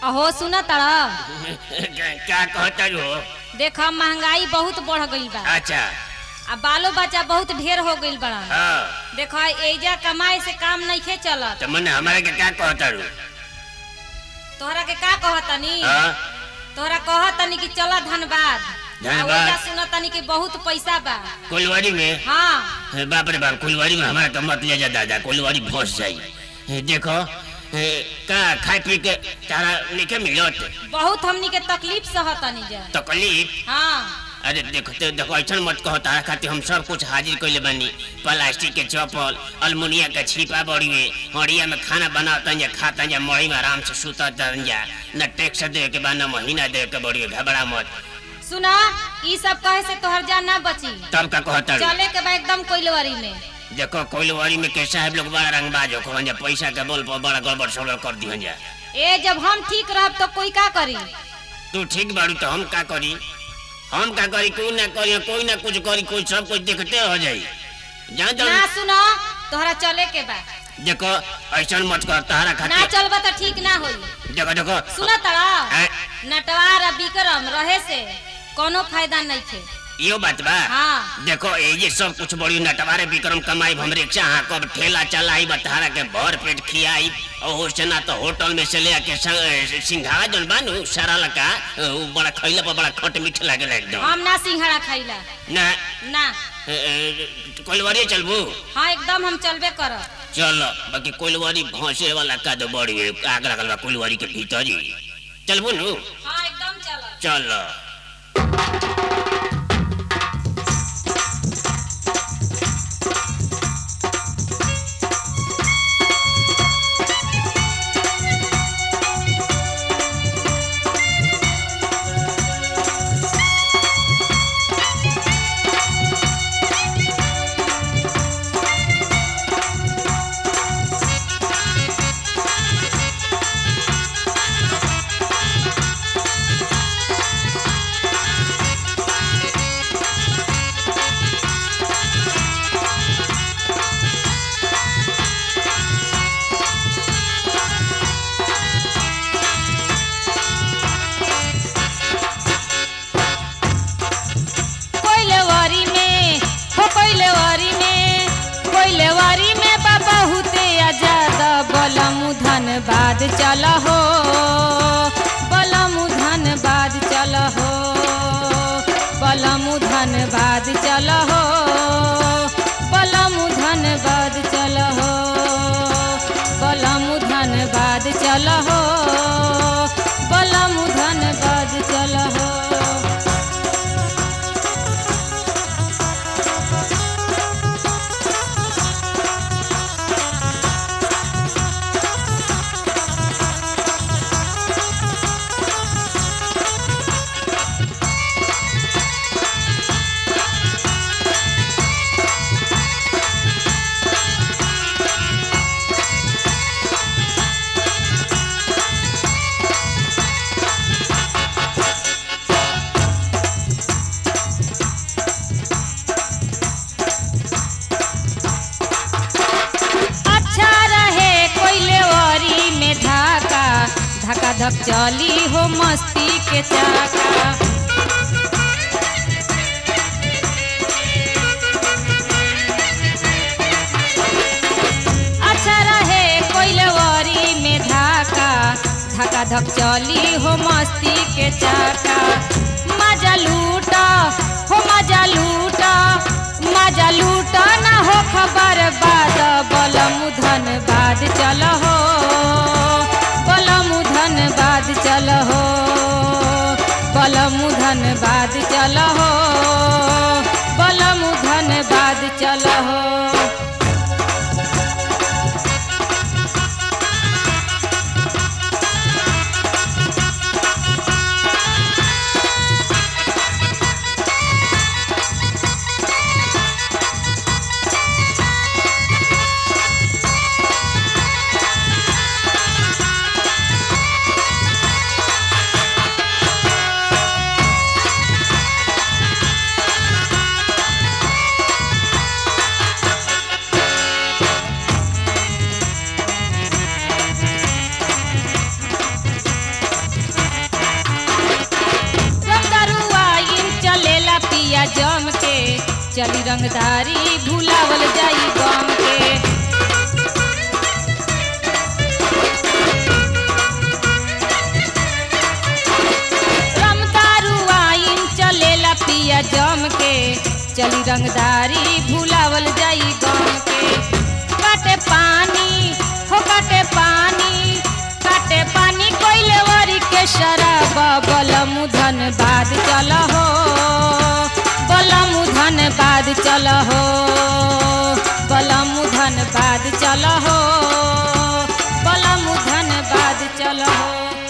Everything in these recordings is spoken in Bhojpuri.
अहो सुन तड़ा क्या कहता हो देख महंगाई बहुत बढ़ गईल बा अच्छा आ बालो बच्चा बहुत ढेर हो गईल बड़ा हाँ देख एजा कमाए से काम नइखे चलत तो मन हमारा के क्या कहता रू तोहरा के का कहतनी हाँ तोहरा कहतनी कि चला धनबाद धनबाद। आ ओइजा सुनतनी कि बहुत पैसा बा कुलवारी में हाँ हे बाप रे बाप कुलवारी में हमारा तो मत ले जा दादा कुलवारी फंस जाई हे देखो हे, का खाए पी के तारा लेके मिलत बहुत हमनी के तकलीफ सहतनी जा तकलीफ हाँ अरे देखो तो देखो ऐसा मत कहो तारा खातिर हम सब कुछ हाजिर कैले बानी प्लास्टिक के चप्पल अलमुनिया के छिपा बड़ी में हड़िया में खाना बनाता जा खाता जा मड़ी में आराम से सुता जा न टैक्स दे के बा न महीना दे के बड़ी घबरा मत सुना ई सब कहे से तोहर जान ना बची तब का कहता रू? चले के बा एकदम कोइलवारी में देखो कोइलवारी में के साहब लोग बड़ा रंगबाज हो जा पैसा के बोल पर बड़ा गड़बड़ सड़बड़ कर दिहन जा ए जब हम ठीक रहब तो कोई का करी तू ठीक बाड़ू तो हम का करी हम का करी कोई ना करी कोई ना कुछ करी कोई सब कुछ देखते हो जाई जान ना जान सुना तोहरा चले के बा देखो ऐसा मत कर तारा ना खातिर चलबा तो ठीक ना होई देखो देखो सुना तड़ा हैं? नटवार आ विक्रम रहे से कोनो फायदा नहीं थे यो बात बा हाँ देखो ये जे सब कुछ बड़ी नटवारे विक्रम कमाई हम रिक्शा हाँ कब ठेला चलाई बतारा के भर पेट खियाई और से ना तो होटल में से ले आके स- सिंघाड़ा जन बानू सारा लका वो बड़ा खैला पर बड़ा खट मीठ लागेला एकदम हम ना सिंघाड़ा खाइला ना ना कोलवारी चलबू हाँ एकदम हम चलबे करब चलो बाकी कोलवारी भौसे वाला का तो बड़ी है, आग लगल बा कोलवारी के भीतर ही चलबू नु हाँ एकदम चलब चलो कोइलवारी में हो कोइलवारी में कोइलवारी में बा बहुते आजाद बलमु धनबाद चल हो बलमु धनबाद चल हो बलमु धनबाद चल हो बलमु धनबाद चल हो बलमु धनबाद चल हो बलमु धनबाद चल हो अच्छा रहे कोइलेवरी में धाका धका धक चली हो मस्ती के चाका अच्छा रहे कोइलेवरी में धाका धका धक चली हो मस्ती के चाका मजा लूटा हो मजा लूटा मजा लूटा ना हो खबर बाद बलम धन बाद चल हो बलम धन बाद चल हो बलम धन बाद चल हो बलम धन बाद चल हो रंगदारी भुलावल जाई गम के रमदारू आइन चलेला पिया जम के चली रंगदारी भुलावल जाई गम के काटे पानी हो काटे पानी काटे पानी कोइले वरी के शराब बलम धन बाद चल हो बलम धन बाद चल हो बलम धन बाद चल हो बलम धन बाद चल हो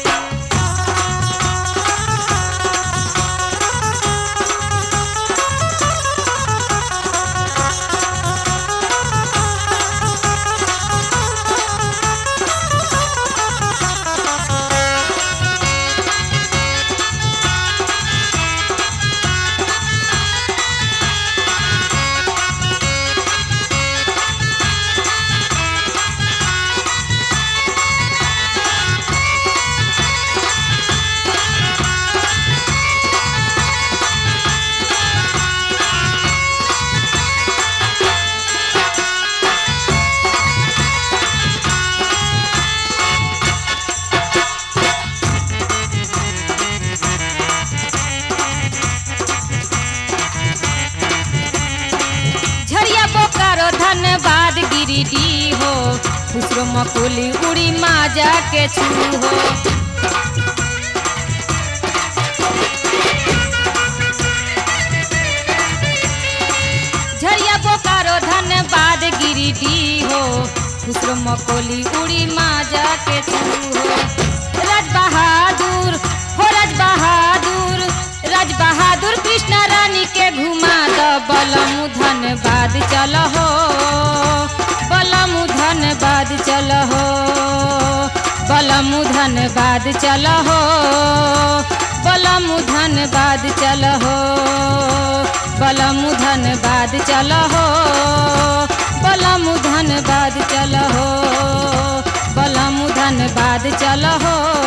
झरिया बोकारो धनबाद गिरिडी हो खुसरो मकुली उड़ी माजा के छू हो झरिया बोकारो धनबाद गिरिडी हो खुसरो मकोली उड़ी माजा के छू हो राज बहादुर हो राज बहादुर राज बहादुर कृष्ण रानी के घुमा द बलम धनबाद चल हो बलम धनबाद चल हो बलम धनबाद चल हो बलम धनबाद चल हो बलम धनबाद चल हो बलम धनबाद चल हो बलम धनबाद चल हो